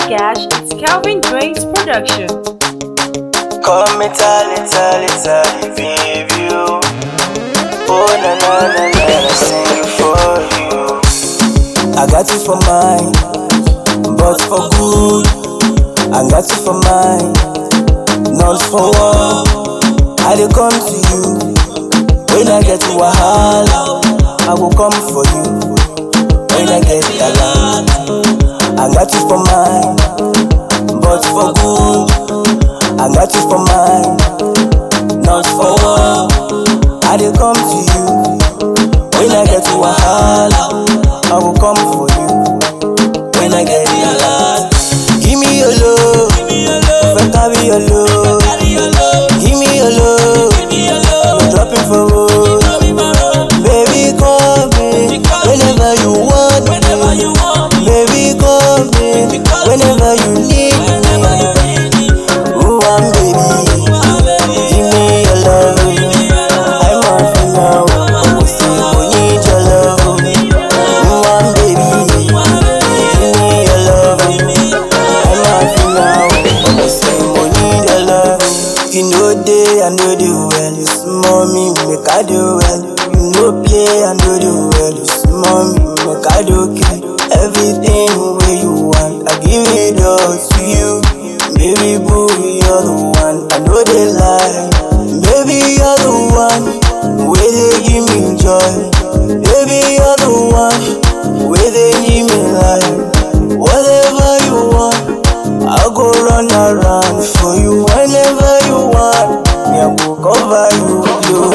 Gash, it's Calvin Drake's production. Come me tally, tally, tally, baby. you. Oh, na na na na, I sing it for you. I got you for mine, but for good. I got you for mine, not for war. I dey come to you when I get to wahala. I will come for you when I get alert. I got you for mine, but for good. I got you for mine, not for war. I dey come to you when I get to wahala. I will come for you when I get alert. Give me your love, fẹ́ carry your love. Give me your love, I'm dropping for road. Baby call me whenever you want me. Baby call me whenever you need me. Ooh, I'm baby, give me your love. I'm off now, oh, see, we need your love. Ooh, I'm baby, give me your love. I'm off now, oh, see, we need your love. You know day, I know the well. You small me, make I do well. You know play, I know the well. You small me, make I do okay. Everything where you want, I give it all to you. Baby boo, you're the one. I know they lie. Baby, you're the one. Where they give me joy. Baby, you're the one. Where they give me life. Whatever you want. I'll go run around for you whenever you want. Me, I will cover you.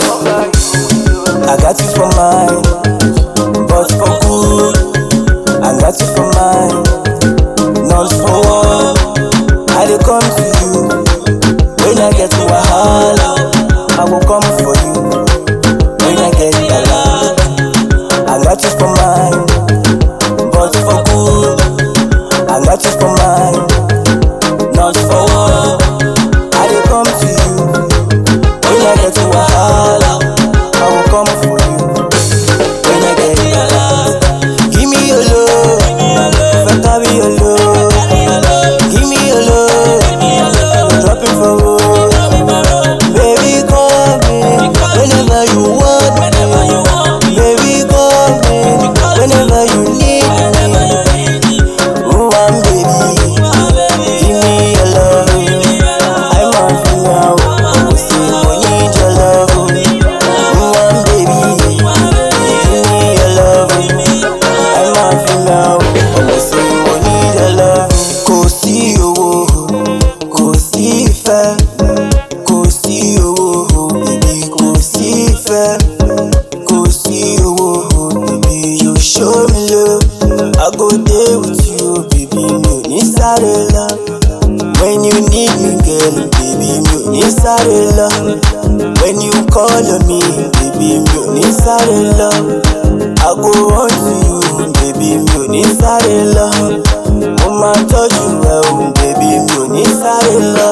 you. I got you for mine, but for good. I got you for mine, not for war. I dey come to you when I get to wahala. I will come for you when I get alert. I got you for mine, but for good. I got you for mine not for war. I dey come to you when I get to wahala. I will come for you when I get alert. Give me your love, fẹ́ carry your love. Give me your love, I'm dropping for road. Baby call me whenever you want me. Baby call me whenever you need me. Ooh, I'm baby. Give me your love. I'm on for now. Oh, say we need your love. Ooh, I'm baby. Give me your love. I'm on for now. Oh, say we need your love. Kò sí owó, kò sí ìfẹ́, kò sí owó, baby, kò sí ìfẹ́, kò sí owó, baby, you show me love. I go there with you, baby, mi ò ní sáré lọ. When you need me, girl, baby, mi ò ní sáré lọ. When you call on me, baby, mi ò ní sáré lọ. I go run to you, baby, mi ò ní sáré lọ. Mo máa tọ́jú ẹ o, baby, mi ò ní sáré lọ.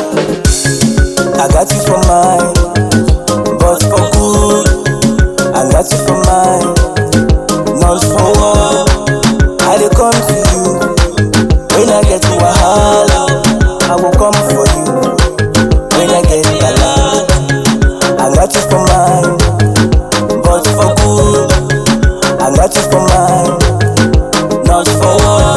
I got you for mine, but for good. I got you for mine, not for war. I dey come to you when I get to wahala. I will come for you when I get alert. I got you for mine, but for good. I got you for mine, not for war.